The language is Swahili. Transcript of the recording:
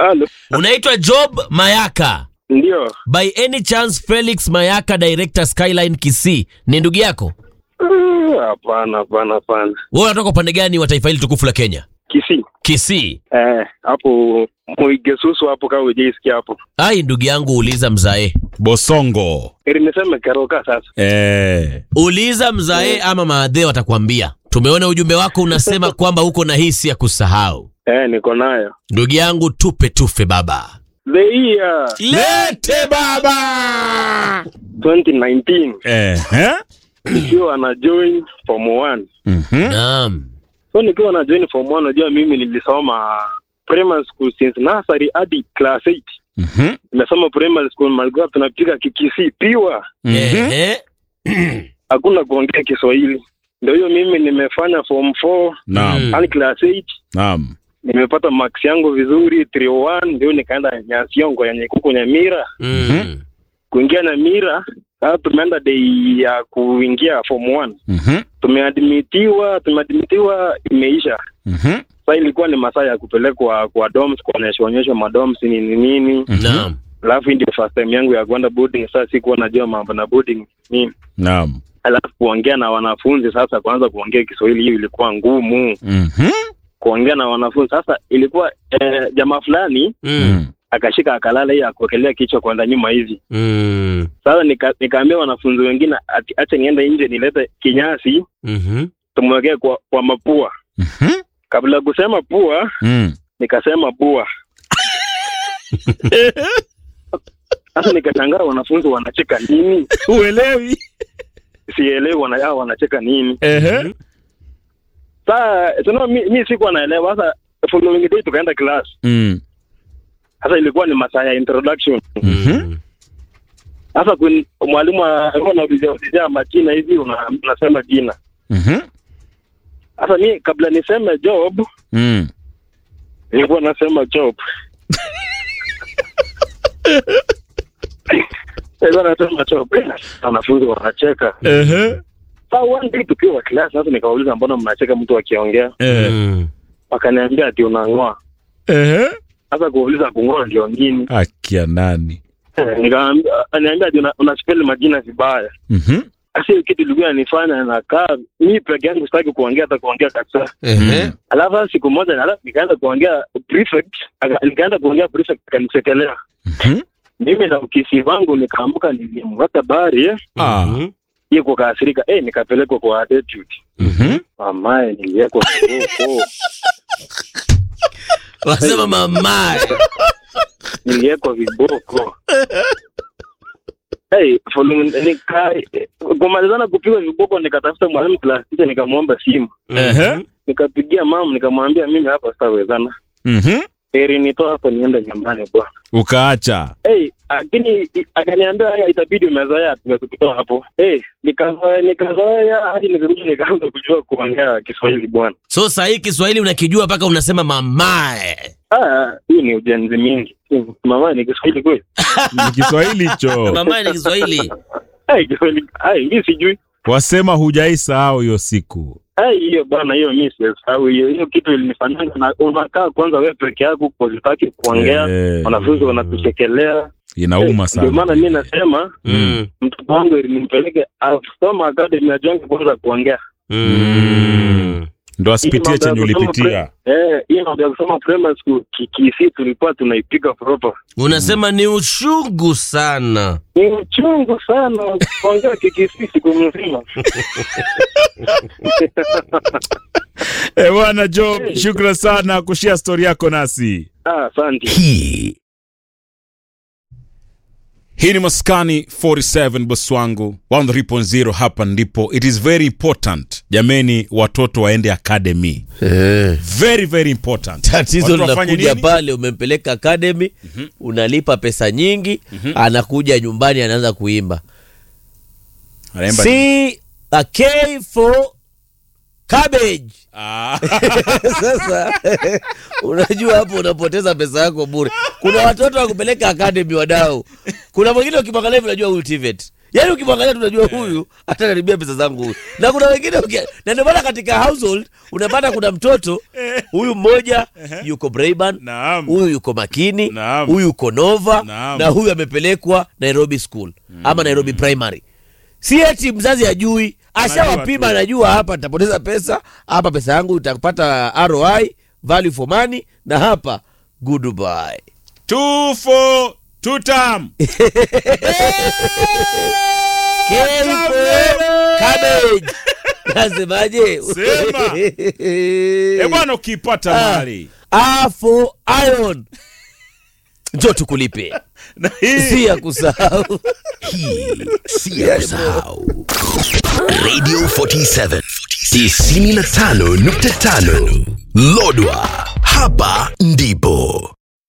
Halo. Unaitwa Job Mayaka. Ndio. By any chance Felix Mayaka director Skyline Kisii ni ndugu yako? Ah, Hapana, hapana, hapana. Wewe unatoka upande gani wa taifa hili tukufu la Kenya? Kisii. Kisii. Eh, hapo Muigesusu hapo kama hujaisikia hapo. Ai, ndugu yangu uliza mzae. Bosongo. Ili niseme karoka sasa. Eh. Uliza mzae ama maadhe watakwambia. Tumeona ujumbe wako unasema kwamba uko na hisi ya kusahau. Eh, niko nayo. Ndugu yangu tupe tufe baba. The year Lete baba. 2019 Eh. eh? nikiwa na join form 1. Mhm. Naam. So nikiwa na join form 1 unajua mimi nilisoma primary school since nursery hadi class 8. Mhm. Nimesoma primary school malikuwa tunapiga kikisi piwa. Mhm. Ehe. Hakuna kuongea Kiswahili. Ndio hiyo mimi nimefanya form 4 Naam. Mm. hadi class 8. Naam. nimepata max yangu vizuri 301 ndio nikaenda Nyasiongo ya Nyekuku Nyamira Mm. kuingia Nyamira sasa tumeenda day ya kuingia form 1 Mhm. tumeadmitiwa tumeadmitiwa imeisha Mhm. sasa ilikuwa ni masaa ya kupelekwa kwa dorms kuonyesha onyesha madoms nini nini Naam. alafu hii ndio first time yangu ya kwenda boarding sasa sikuwa najua mambo na boarding nini Naam. alafu kuongea na wanafunzi sasa kuanza kuongea Kiswahili hiyo ilikuwa ngumu Mhm. kuongea na wanafunzi sasa ilikuwa eh, jamaa fulani Mm. akashika akalala hii akuwekelea kichwa kwenda nyuma hivi. Mm. Sasa nika, nikaambia wanafunzi wengine ati acha niende nje nilete kinyasi Mhm. tumwekee kwa, kwa mapua. Mhm. Kabla ya kusema pua Mm. nikasema bua. Sasa nikashangaa wanafunzi wanacheka nini, Uelewi. sielewi wana, hao wanacheka nini. Ehe. Sasa tuna mi, mi sikuwa naelewa. Sasa following day tukaenda class. Mm. Sasa ilikuwa ni masaa ya introduction. Mhm. Sasa kun- mwalimu alikuwa anaulizia ulizia majina hivi, una- unasema jina Mhm. Sasa mi kabla niseme job Mm. nilikuwa nasema job. Nilikuwa nasema job. Eh, Wanafunzi wanacheka. Ehe. Sasa one day tukiwa class, sasa nikawauliza mbona mnacheka mtu akiongea? Eh. Mm. Wakaniambia ati unang'oa. Ehe. Sasa kuuliza kung'oa ndio nini? Akia nani? Eh, Nikamwambia aniambia ati una, una spell majina vibaya. Mhm. Sasa hiyo kitu ilikuwa inanifanya nakaa mi peke yangu sitaki kuongea hata kuongea kabisa. Ehe. Alafu sasa siku moja alafu nikaenda kuongea prefect, aka- nikaenda kuongea prefect akanisekelea. Mhm. mimi na ukisi wangu nikaamka nilimweka bari eh, Ah. Mhm. hiyo kukasirika eh, nikapelekwa kwa attitude Mhm. mamaye niliwekwa kiboko Wasema mamae. niliwekwa viboko hey, following- nika kumalizana kupigwa viboko nikatafuta mwalimu class teacher nikamwomba simu Ehe. nikapigia mama nikamwambia mimi hapa sitawezana Mhm. heri nitoa hapo niende nyumbani bwana Ukaacha. hey, lakini akaniambia haya itabidi umezoea tumekutoa hapo hey, nikazoea nikazoea hadi nikirudi nikaanza kujua kuongea Kiswahili bwana So saa hii Kiswahili unakijua mpaka unasema mamae. Ah, hii ni ujenzi mingi mama ni Kiswahili kweli Ni Kiswahili hicho. Mamae ni Kiswahili. ai Kiswahili ai mimi sijui Wasema hujaisahau hiyo siku. ai hiyo bwana hiyo mimi sisahau hiyo hiyo kitu ilinifanyanga na unakaa kwanza wewe peke yako kwa sitaki kuongea Eh. wanafunzi wanakuchekelea Inauma Eh, ndio sana. maana mimi nasema Mm. mtoto wangu nimpeleke Soma Academy ajonge kwanza kuongea Mm. Ndo asipitie Hii mambo ya chenye kusoma ulipitia. Eh, hii mambo ya kusoma primary school kikisi tulikuwa tunaipiga proper. Unasema ni uchungu sana. Ni uchungu sana kuongea kikisi siku mzima. Eh, bwana Job, shukran sana kushia stori yako nasi. Ah, asante. Hii Hii ni Maskani 47 boss wangu 103.0 hapa ndipo. It is very important jameni, watoto waende academy. eh. Very very important. Tatizo Watu wafanye linakuja nini? pale, umempeleka academy unalipa pesa nyingi, anakuja nyumbani anaanza kuimba Anaimba- C a K for cabbage. Ah. Sasa unajua hapo unapoteza pesa yako bure. Kuna watoto wa kupeleka academy wadau, kuna mwingine ukimwangalia hivi unajua huyu TVET yaani ukimwangalia tunajua huyu atakaribia pesa zangu huyu na kuna wengine ukia- na ndio maana katika household unapata kuna mtoto huyu mmoja yuko Brayburn Naam. huyu yuko makini Naam. huyu yuko Nova Naam. na huyu amepelekwa Nairobi school ama Nairobi primary si eti mzazi ajui ashawapima tu. anajua hapa nitapoteza pesa hapa pesa yangu itapata ROI value for money na hapa goodbye Two for two term. Careful, cabbage nasemaje Sema. Eh bwana, ukipata Ah. mali afo iron njo tukulipe na hii si ya kusahau Hii si ya kusahau. Radio 47 95.5 Lodwa, hapa ndipo